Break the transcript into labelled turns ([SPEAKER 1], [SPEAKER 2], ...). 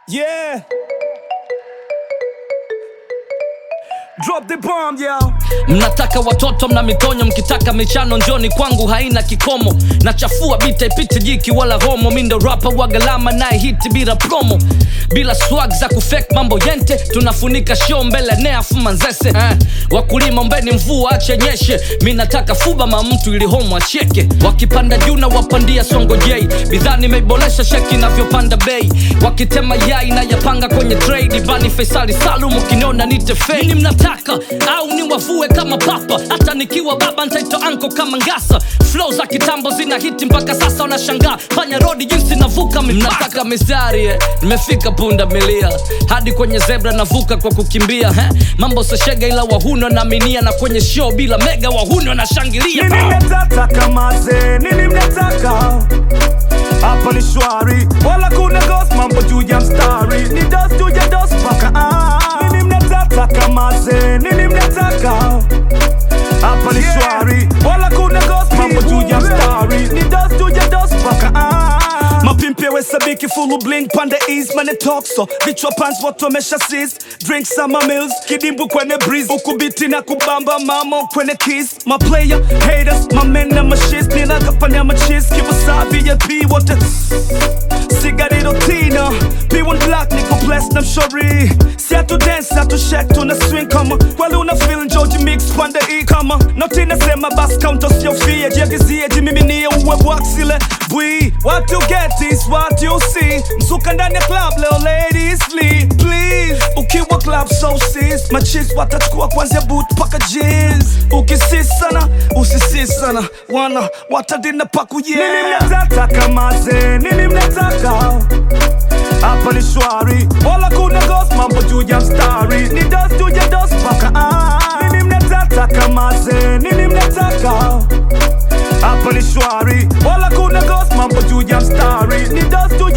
[SPEAKER 1] Yeah. Drop the bomb, yo.
[SPEAKER 2] mnataka watoto mna mitonyo mkitaka michano njoni kwangu haina kikomo nachafua bita ipite jiki wala homo mindo rapa wagalama naye hiti bila promo bila swag za kufek mambo yente tunafunika show mbele neafu manzese eh. wakulima ombeni mvua ache nyeshe mi nataka fuba ma mtu ili homo acheke wakipanda juu na wapandia songo jei bidhaa nimeiboresha sheki inavyopanda bei wakitema yai na yapanga kwenye trade bani faisali salum ukiniona nite fei nini mnataka au niwavue kama papa hata nikiwa baba ntaitwa anko kama ngasa flow za kitambo zina hiti mpaka sasa wanashangaa panya rodi jinsi navuka mnataka mistari eh? nimefika punda milia hadi kwenye zebra navuka kwa kukimbia eh? mambo seshega ila wahuno naaminia na kwenye show bila mega wahuno nashangilia
[SPEAKER 1] Nini mnataka kamaze, nini mnataka hapa ni shwari, wala kuna ghost, mambo juu ya mstari, ni dos juu ya dos paka ah. Nini mnataka kamaze, nini mnataka hapa ni shwari, wala kuna ghost, mambo juu ya mstari, ni dos juu ya dos paka ah. Mapimpi wesabiki fulu blink pande east mane talk so vichwa pants watu wamesha sis drink summer meals kidimbu kwenye breeze ukubiti na kubamba mamo kwenye kiss my player haters my men na mashis ninakafanya machis kiwasavi ya p wote sigarito tina p1 black niko blessed na mshori si atu dance atu shake tuna swing kama kweli una feel George mix pande e kama noti nasema bas count usiofie jiagizie jimiminie uwe waxile bwi what you get is what you see msuka ndani ya club leo ladies lead please ukiwa club so sis machis watachukua kwanzia boot paka jeans ukisisana usisisana wana watadina paku yeah. nini mnataka kamaze nini mnataka hapa ni shwari wala kuna ghost mambo juu ya mstari ni dos juu ya dos paka ah. nini mnataka kamaze nini mnataka hapa ni shwari wala kuna ghost mambo juu ya mstari ni dos juu